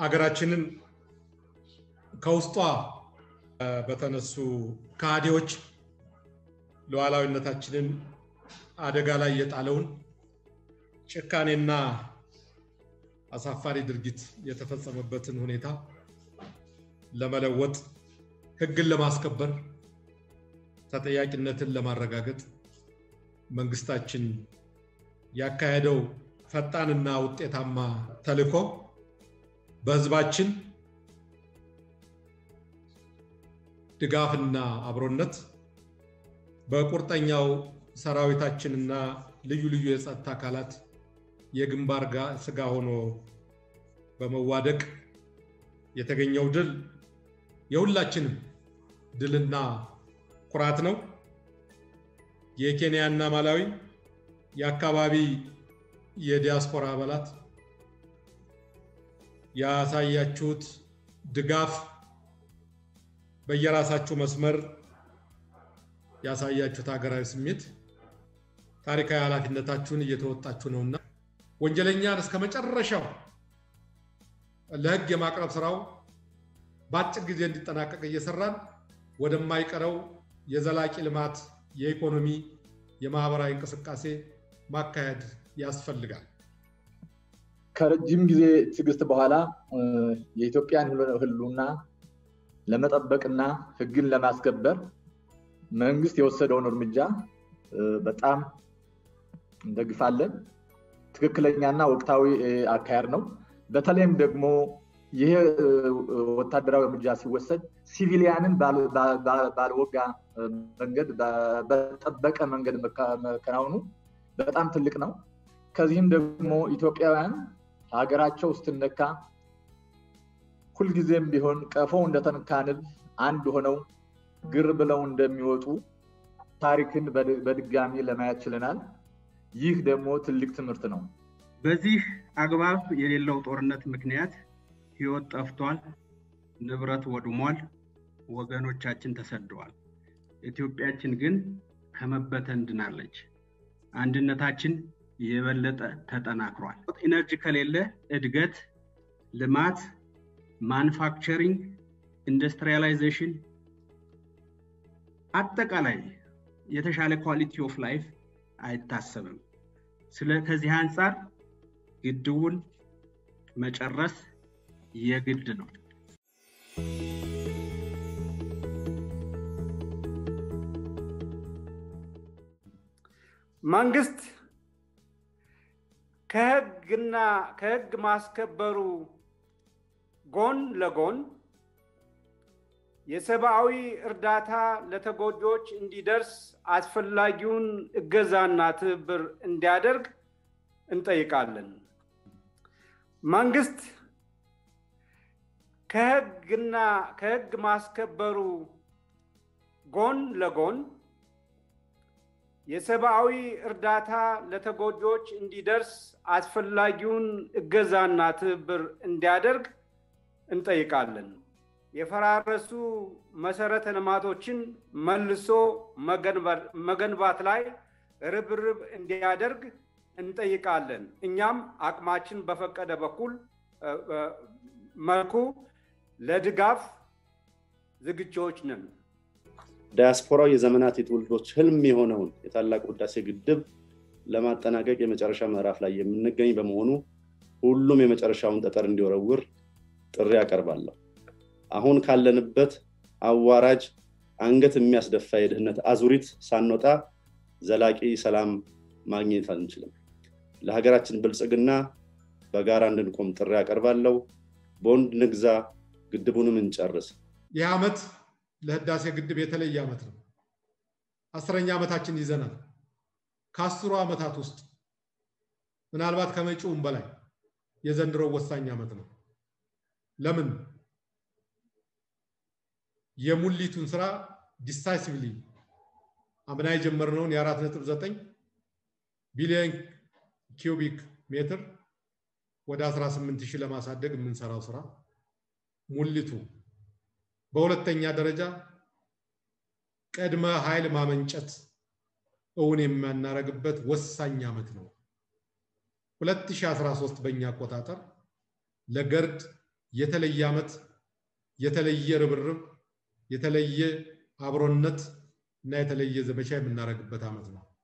አገራችንን ከውስጧ በተነሱ ከሃዲዎች ሉዓላዊነታችንን አደጋ ላይ የጣለውን ጭካኔና አሳፋሪ ድርጊት የተፈጸመበትን ሁኔታ ለመለወጥ ሕግን ለማስከበር ተጠያቂነትን ለማረጋገጥ መንግስታችን ያካሄደው ፈጣንና ውጤታማ ተልዕኮ በህዝባችን ድጋፍና አብሮነት በቁርጠኛው ሰራዊታችንና ልዩ ልዩ የጸጥታ አካላት የግንባር ስጋ ሆኖ በመዋደቅ የተገኘው ድል የሁላችንም ድልና ኩራት ነው። የኬንያና ማላዊ የአካባቢ የዲያስፖራ አባላት ያሳያችሁት ድጋፍ በየራሳችሁ መስመር ያሳያችሁት ሀገራዊ ስሜት ታሪካዊ ኃላፊነታችሁን እየተወጣችሁ ነውና ወንጀለኛን እስከ መጨረሻው ለህግ የማቅረብ ስራው በአጭር ጊዜ እንዲጠናቀቅ እየሰራን ወደማይቀረው የዘላቂ ልማት የኢኮኖሚ የማህበራዊ እንቅስቃሴ ማካሄድ ያስፈልጋል። ከረጅም ጊዜ ትዕግስት በኋላ የኢትዮጵያን ህልውና ለመጠበቅና ህግን ለማስከበር መንግስት የወሰደውን እርምጃ በጣም እንደግፋለን። ትክክለኛና ወቅታዊ አካሄድ ነው። በተለይም ደግሞ ይሄ ወታደራዊ እርምጃ ሲወሰድ ሲቪሊያንን ባልወጋ መንገድ በጠበቀ መንገድ መከናወኑ በጣም ትልቅ ነው። ከዚህም ደግሞ ኢትዮጵያውያን ሀገራቸው ስትነካ ሁልጊዜም ቢሆን ቀፎ እንደተነካ ንብ አንድ ሆነው ግር ብለው እንደሚወጡ ታሪክን በድጋሚ ለማየት ችለናል። ይህ ደግሞ ትልቅ ትምህርት ነው። በዚህ አግባብ የሌለው ጦርነት ምክንያት ህይወት ጠፍቷል፣ ንብረት ወድሟል፣ ወገኖቻችን ተሰደዋል። ኢትዮጵያችን ግን ከመበተን ድናለች። አንድነታችን የበለጠ ተጠናክሯል። ኢነርጂ ከሌለ እድገት፣ ልማት፣ ማኑፋክቸሪንግ፣ ኢንዱስትሪያላይዜሽን አጠቃላይ የተሻለ ኳሊቲ ኦፍ ላይፍ አይታሰብም። ስለ ከዚህ አንጻር ግድቡን መጨረስ የግድ ነው። መንግስት ከህግና ከህግ ማስከበሩ ጎን ለጎን የሰብአዊ እርዳታ ለተጎጂዎች እንዲደርስ አስፈላጊውን እገዛና ትብብር እንዲያደርግ እንጠይቃለን። መንግስት ከህግና ከህግ ማስከበሩ ጎን ለጎን የሰብአዊ እርዳታ ለተጎጂዎች እንዲደርስ አስፈላጊውን እገዛና ትብብር እንዲያደርግ እንጠይቃለን። የፈራረሱ መሰረተ ልማቶችን መልሶ መገንባት ላይ ርብርብ እንዲያደርግ እንጠይቃለን። እኛም አቅማችን በፈቀደ በኩል መልኩ ለድጋፍ ዝግጆች ነን። ዳያስፖራው የዘመናት የትውልዶች ህልም የሆነውን የታላቁ ህዳሴ ግድብ ለማጠናቀቅ የመጨረሻ ምዕራፍ ላይ የምንገኝ በመሆኑ ሁሉም የመጨረሻውን ጠጠር እንዲወረውር ጥሪ አቀርባለሁ። አሁን ካለንበት አዋራጅ አንገት የሚያስደፋ የድህነት አዙሪት ሳንወጣ ዘላቂ ሰላም ማግኘት አንችልም። ለሀገራችን ብልጽግና በጋራ እንድንቆም ጥሪ አቀርባለሁ። ቦንድ ንግዛ፣ ግድቡንም እንጨርስ። ይህ ዓመት ለህዳሴ ግድብ የተለየ ዓመት ነው። አስረኛ ዓመታችን ይዘናል። ከአስሩ ዓመታት ውስጥ ምናልባት ከመጪውም በላይ የዘንድሮው ወሳኝ ዓመት ነው። ለምን? የሙሊቱን ስራ ዲሳይሲቭሊ አምና የጀመርነውን የአራት ነጥብ ዘጠኝ ቢሊዮን ኪዩቢክ ሜትር ወደ 18 ሺህ ለማሳደግ የምንሰራው ስራ ሙሊቱ በሁለተኛ ደረጃ ቅድመ ኃይል ማመንጨት እውን የማናረግበት ወሳኝ ዓመት ነው። 2013 በእኛ አቆጣጠር ለገርድ የተለየ ዓመት፣ የተለየ ርብርብ፣ የተለየ አብሮነት እና የተለየ ዘመቻ የምናደርግበት ዓመት ነው።